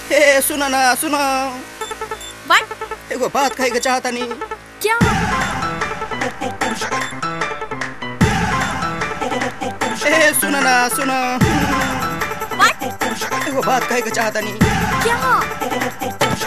ए सुन ना सुन व्हाट एगो बात कहे के चाहता नहीं क्या ए सुन ना सुन व्हाट एगो बात कहे के चाहता नहीं क्या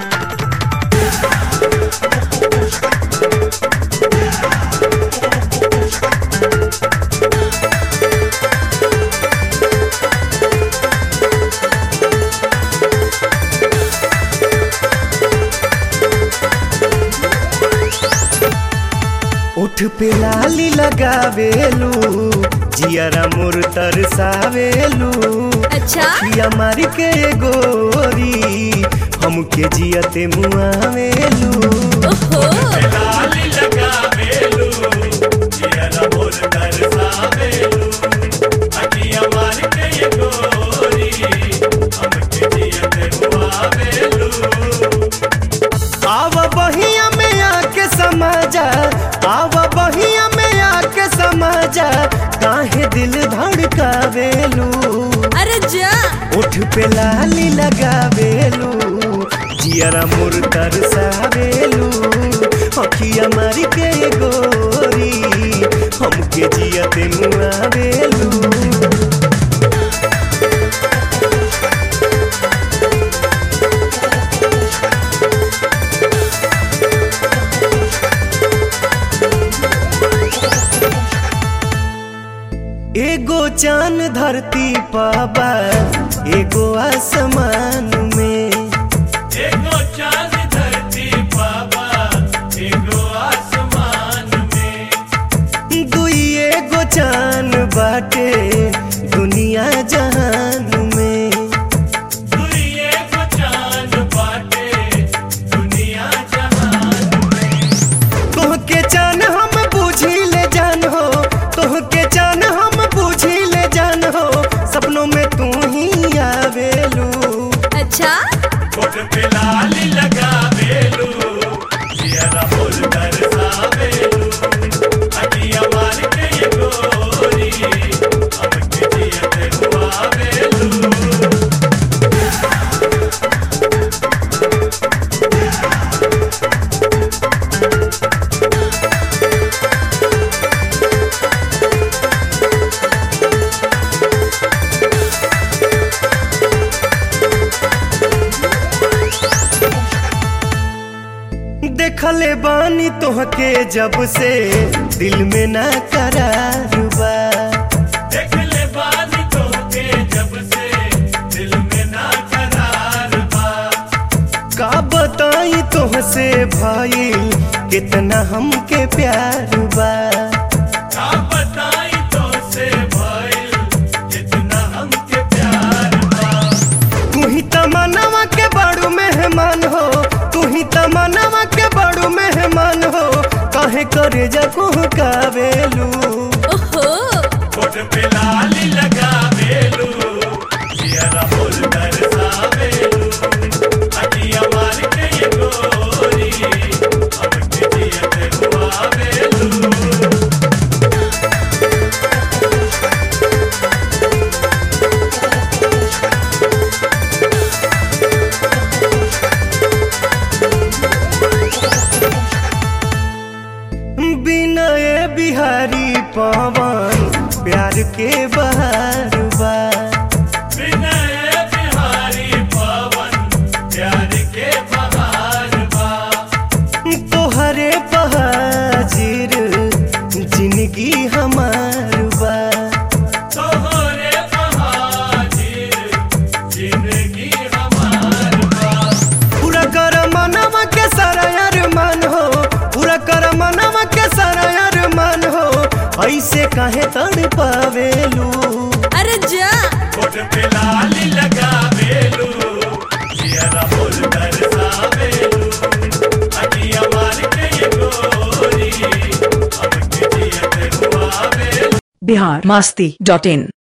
उठ पे लाली लगावेलू जियरा मोर तरसावेलू अच्छा पिया मारी के गोरी हमके जियते मुआवेलू ओहो लाली लगावेलू जियरा मोर तरसावेलू अखिया मारी के गोरी हमके जियते मुआवेलू आव बहिया में आके समझा आव बहिया में आके समझा काहे दिल धड़कावेलू अरे जा उठ पे लाली लगावेलू जियरा मोर तरसावेलू अखिया मारी के गोरी हमके जियते मुआवेलू एगो चांद धरती पाबा एगो आसमान में एगो चांद धरती पाबा एगो आसमान में दुई एगो चांद बाटे दुनिया जहान में दुई एगो चांद बाटे दुनिया जहान तोहके जान हम बूझी ले जान हो तोहके जान हम बूझी ले जान हो सपनों में तू ही आवेलू अच्छा कोट पे लाली लगावेलू जियरा बोल तरसावेलू अखिया मार के ये गोरी हमके जियते हुआवेलू देखले बानी तोहके जब से दिल में ना करार बा देखले बानी तोहके जब से दिल में ना करार बा का बताई तोहसे भाई कितना हमके प्यार बा का बताई तोहसे भाई कितना हमके प्यार बा तू ही तमन्नावा के बड़ू मेहमान हो तू ही तमन्नावा के बड़ू मेहमान हो काहे करे जको कावेलू ओहो कोट पे लाली लगावेलू जियरा बोल तरसावेलू अखिया मार के ये गोरी हमके जियते हुआवेलू बिनय बिहारी पवन प्यार के बहार बा बिनय बिहारी पवन प्यार के बहार बा तोहरे बहाजिर जिंदगी हमार बा तोहरे बहाजिर जिंदगी हमार बा पूरा कर मनवा के सारा अरमान हो पूरा कर मनवा के सारा अरमान हो ऐसे काहे तड़ पावेलू अरे जा कोट पे लाली लगावेलू जियरा बोल तरसावेलू अखिया मार के ये गोरी हमके जियते हुआवेलू बिहार मास्ती डॉट इन